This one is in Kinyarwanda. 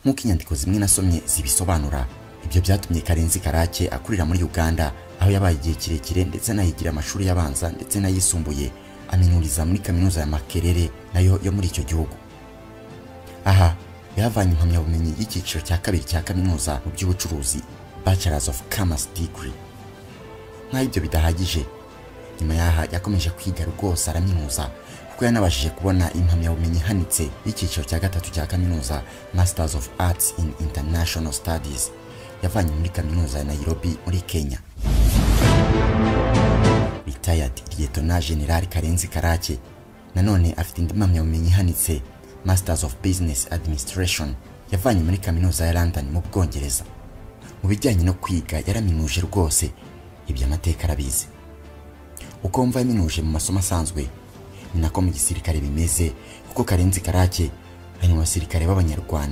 nk'uko inyandiko zimwe nasomye zibisobanura ibyo byatumye karenzi karake akurira muri uganda aho yabaye igihe kirekire ndetse anahigira amashuri y'abanza ndetse n'ayisumbuye aminuriza muri kaminuza ya makerere nayo yo muri icyo gihugu aha yahavanye impamyabumenyi y'icyiciro cya kabiri cya kaminuza mu by'ubucuruzi bachelors of commerce degree nk'aho ibyo bidahagije nyuma y'aha yakomeje kwiga rwose araminuza kuko yanabashije kubona impamyabumenyi ihanitse y'icyiciro cya gatatu cya kaminuza masters of arts in international studies yavanye muri kaminuza ya Nairobi muri Kenya retired lieutenant general Karenzi Karake nanone afite indi mpamyabumenyi ihanitse masters of business administration yavanye muri kaminuza ya London mu Bwongereza mu bijyanye no kwiga yaraminuje rwose ibyo amateka arabizi uko mva yaminuje mu masomo asanzwe ni nako mu gisirikare bimeze kuko Karenzi Karake ari mu basirikare b'abanyarwanda